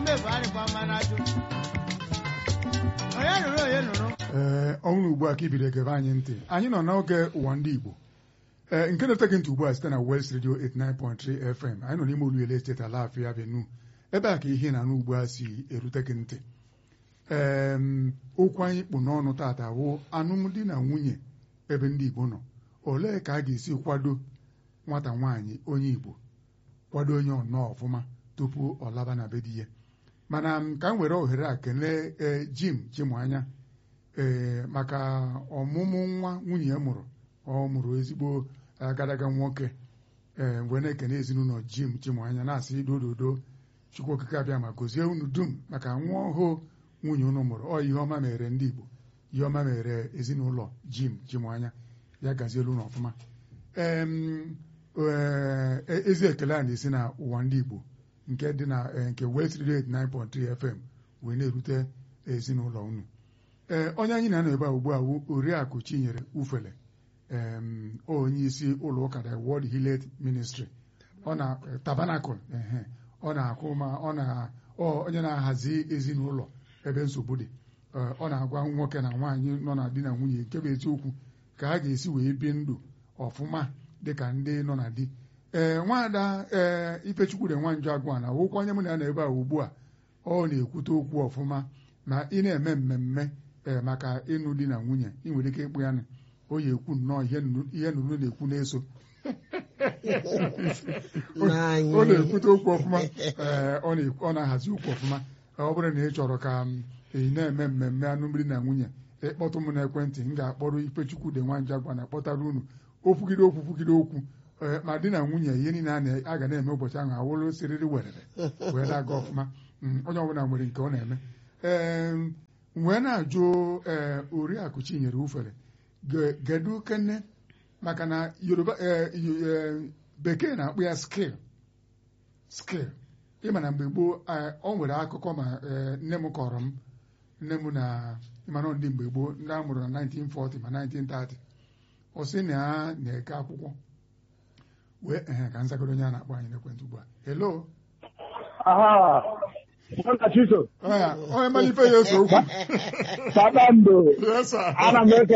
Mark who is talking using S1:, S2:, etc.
S1: mmefu adịkwa mma n'ajụ onye nụrụ onye nụrụ
S2: ee ọhụrụ ugbu a ka ibido egebe anyị ntị anyị nọ n'oge ụwa ndị Igbo ee nke na-ete gị ntị ugbu a site na West Radio 89.3 FM anyị nọ n'ime Oluele Estate Alafia Avenue ebe a ka ihe na-anụ ugbu a si erute gị ntị ee okwu anyị kpụ n'ọnụ tata wụ alụmdi na nwunye ebe ndị Igbo nọ olee ka a ga-esi kwado nwata nwaanyị onye Igbo kwado onye ọnọọ ọfụma tupu ọ laba na be di ya mana m ka m were ohere a kelee ee Jim Chimụanya ee maka ọmụmụ nwa nwunye ya mụrụ ọ mụrụ ezigbo agadaga nwoke ee mgbe na-ekene ezinụlọ Jim Chimụanya na-asị dododo Chukwu okike abịa ma gozie unu dum maka nwa ọhụụ nwunye unu mụrụ ọ ihe ọma mere ndị Igbo ihe ọma mere ezinụlọ Jim Chimụanya ya gazielu unu ọfụma em, ee, ezi ekele a na-esi na ụwa ndị Igbo nke dị na eh, nke West Radio 89.3 FM wee na-erute ezinụlọ unu ee onye anyị na-anọ ebe a ugbu a wụ oriakụ Chinyere Ufele em, onye isi ụlọ ụka the World Hillet Ministry ọ na Tabernacle ehe ọ na-akwụ ma ọ na ọ onye na-ahazi ezinụlọ ebe nsogbu dị Ee, ọ na-agwa nwoke na nwaanyị nọ na di na nwunye nke bụ eziokwu ka ha ga-esi wee bie ndụ ọfụma dịka ndị nọ na di ee nwaada ee Ifechukwu de Nwanjọ Agwa na wụkwa onye mụ na ya nọ ebe a ugbu a ọ na-ekwute okwu ọfụma ma ị na-eme mmemme ee maka ịnụ di na nwunye ị nwere ike ịkpụ ya na o yi ekwu nnọọ ihe nnu- ihe nụrụ na-ekwu na-eso ọ na-ekwute okwu ọfụma ee ọ na- ọ na-ahazi okwu ọfụma ọ bụrụ na ị chọrọ ka m ị na-eme mmemme anụ mmiri na nwunye ịkpọtụ m n'ekwentị m ga-akpọrọ Ifechukwu de Nwanjọ Agwa na kpọtara unu okwugide okwu kwugide okwu ee ma di na nwunye ihe niile a na- a ga na-eme ụbọchị ahụ awụrụ siriri werere wee na-aga ọfụma Mm, onye ọbụla nwere nke ọ na-eme ee wee na-ajụ ee oriakụ Chinyere Ufere ge- gedu kene maka na Yoruba ee, yo- ee, bekee na-akpụ ya skill skill ịma na mgbe gboo ee, ọ nwere akụkọ ma ee, nne m kọrọ m nne m na ịmana ndị mgbe gboo ndị a mụrụ na 1940 ma 1930 ọ sị na ya na-eke akwụkwọ wee ehe ka nzagoro onye a na-akpọ anyị n'ekwentị ugbu a hello
S3: Aha. Nwanna Chiso,
S2: Ọ ya, onye malife ya eso okwu
S3: kpakpando,
S2: Yes, sir.
S3: ana m eke